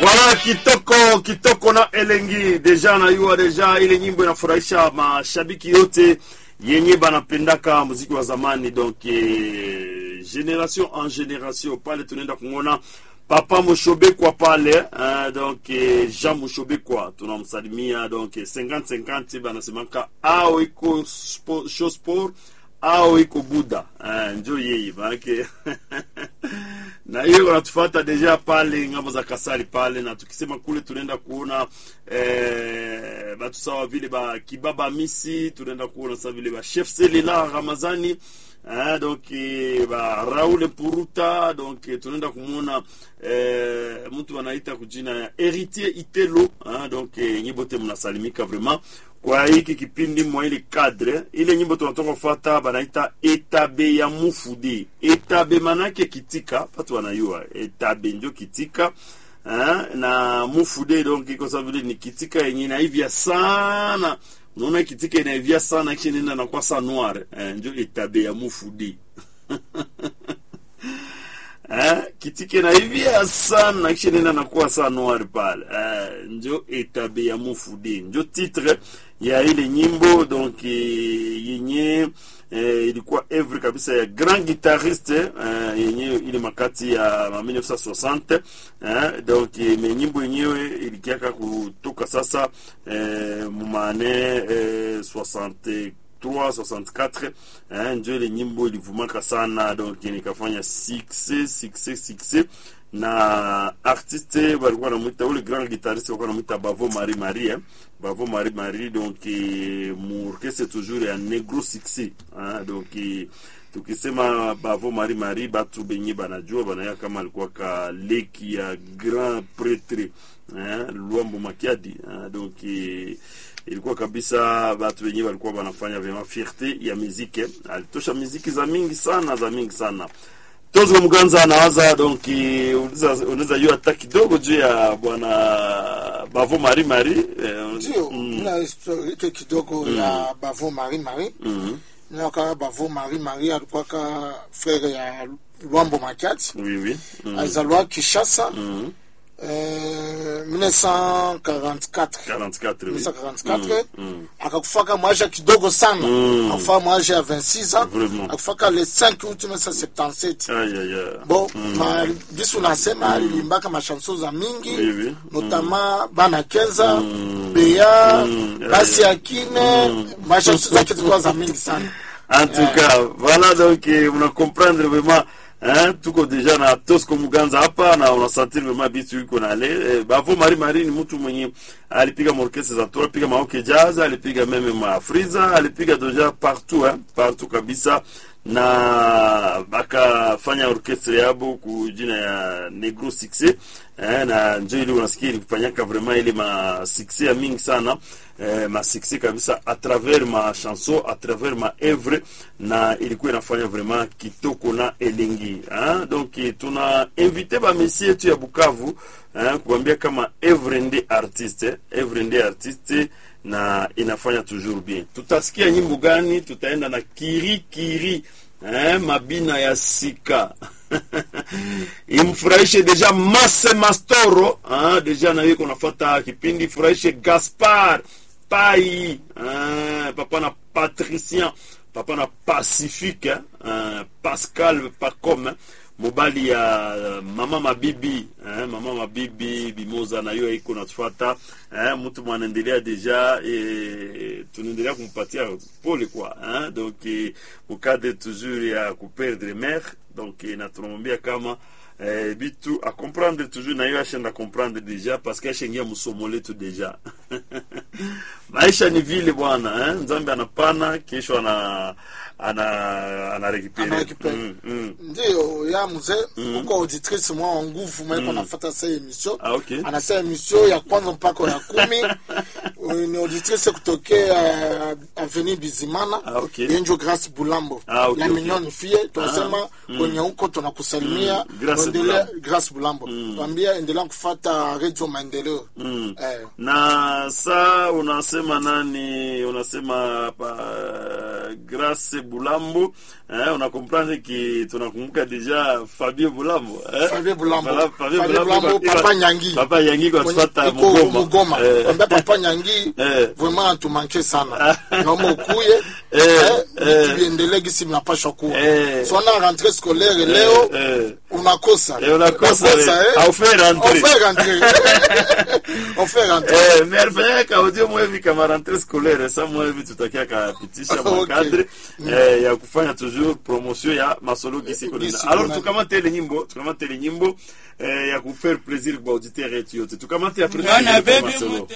Voilà kitoko kitoko na elengi deja nayua deja ile nyimbo inafurahisha mashabiki yote yenye banapendaka muziki wa zamani donc eh, generation en generation pale tunaenda kungona papa Mushobekwa pale eh, donc eh, Jean Mushobekwa tunamsalimia donc eh, 50 50 banasemaka ao iko spo- show sport au iko buda eh, njo yeye maanake na hiyo wanatufata deja pale ngambo za kasari pale na tukisema kule tunaenda kuona eh, batu sawa vile ba kibaba misi tunaenda kuona sawa vile ba chef selila ramazani eh, donc eh, ba raul puruta donc eh, tunaenda kumwona eh, mtu anaita kujina ya heritier itelo eh, donc eh, nyibote mnasalimika vraiment kwa hiki kipindi mwa ile cadre ile nyimbo tunatoka kufata banaita etabe ya mufudi etabe manake kitika patu wanayua etabe njo kitika eh, na mufude donc iko sawa vile ni kitika yenye inaivya sana unaona kitika inaivya sana kisha nenda nakuwa sa noir eh, njo etabe ya mufudi eh, kitike na hivia sana kisha nenda nakuwa saa noir pale eh, njo etabe ya mufudi njo titre ya ile nyimbo donc eh, yenye eh, ilikuwa evre kabisa ya grand guitariste eh, yenye ile makati ya ma 1960 eh, donc eh, me nyimbo yenyewe ilikiaka kutoka sasa eh, mumane eh, 60 64 eh, njo ile nyimbo ilivumaka sana donc nikafanya succès succès succès na artiste walikuwa namwita ule grand guitariste walikuwa namwita bavo marie marie eh. bavo marie marie donc eh, muorkestre toujours ya negro succès eh, donc eh, tukisema bavo marie marie batu benye banajua banaya kama alikuwa ka leki ya grand pretre eh, luambo makiadi eh, donc eh, ilikuwa kabisa batu wenyewe walikuwa wanafanya vyema fierte ya muziki alitosha muziki za mingi sana za mingi sana tozo mganza anawaza donc eh, unaweza unaweza jua hata kidogo juu ya bwana bavo mari mari eh, ndio mm, na historike kidogo ya bavo mari mari mm, naka bavo mari mari alikuwaka frere ya lwambo makati oui oui mm, alizaliwa kishasa mm, eh, 1944 44 oui 1944 mm, akakufaka mwaja kidogo sana Mm. akufaka mwaja ya 26 ans Vraiment. akufaka le 5 août 1977 aïe aïe aïe bon ma biso nasema aliimbaka mashanso za mingi Oui, oui. notama bana kenza beya Mm. basi akine mashanso zake zilikuwa za mingi sana en tout cas voilà donc eh, una comprendre vraiment hein, tuko deja na Tosco Muganza hapa na unasentir vraiment bitu iko nale eh, bavo Mari Mari ni mtu mwenye alipiga morkese za toa alipiga maoke jazz alipiga meme ma friza alipiga deja partout hein, partout kabisa na bakafanya orkestre yabo ku jina ya Negro Success eh, na njo ili unasikia ilifanyaka vraiment ile ma success ya mingi sana eh, ma success kabisa à travers ma chanson à travers ma œuvre na ilikuwa inafanya vraiment kitoko na elengi hein? donc eh, tuna invité ba messie yetu ya Bukavu hein, kuambia kama œuvre ndi artiste œuvre ndi artiste na inafanya toujours bien tutasikia nyimbo gani tutaenda na kiri kiri eh, mabina ya sika imfurahishe deja mase mastoro ah, deja na hiyo kunafata kipindi furahishe gaspar pai ah, papa na patricien papa na pacifique ah, pascal pacom eh, mobali ya mama mabibi eh, mama mabibi bimoza na hiyo iko natufata eh, mtu mwanaendelea deja eh, tunaendelea kumpatia pole kwa eh, donc eh, mukadre toujours ya kuperdre mare donc eh, na tunamwambia kama eh, bitu a comprendre toujours na hiyo ashenda comprendre deja parce que ashaingia msomo letu deja maisha ni vile bwana eh? nzambe anapana kesho ana ana ana rekipere Anarekipere. mm, mm. ndio ya mzee uko auditrice mwa wa nguvu maiko nafata sa emission Ah, okay. anasa emission ya kwanza mpaka ya kumi ni auditrice kutokea avenue bizimana Ah, okay. yenjo grace bulambo Ah, okay, la okay. mignonne fille tunasema kwenye huko tunakusalimia Mm, Grace Endelea- Bulambo. grace bulambo tuambia endelea kufata radio maendeleo Mm. eh, na saa unasema nani unasema pa Grace Bulambo eh, una comprendre ki tunakumbuka deja Fabio Bulambo eh? Fabio Bulambo. Voilà, Fabio Fabio Bulambo Bulambo, iba- Papa Nyangi. Papa Nyangi kwa Kwenye- tufata iko Mugoma Mugoma. Eh, Kwambia papa Nyangi Eh. vraiment atumanke sana naomba ukuye Eh, eh, eh. vitu viendelee gisi mnapashwa kuwa Eh. so na rentrée scolaire leo eh. unakosa Eh, unakosa, Unakosa, eh. eh. Haufai rentrée. On fait rentrer on fait rentrer Eh, mais alifanyaka audio mwevi kama rentrée scolaire sa mwevi tutakia kapitisha Okay. makadre eh, ya kufanya toujours promotion ya masolo gisi kolina Gisi alors kolina. tukamate ile nyimbo tukamate ile nyimbo eh, ya kufaire plaisir kwa auditeur yetu yote tukamate après Mwana tuingie kwa baby masolo. mute-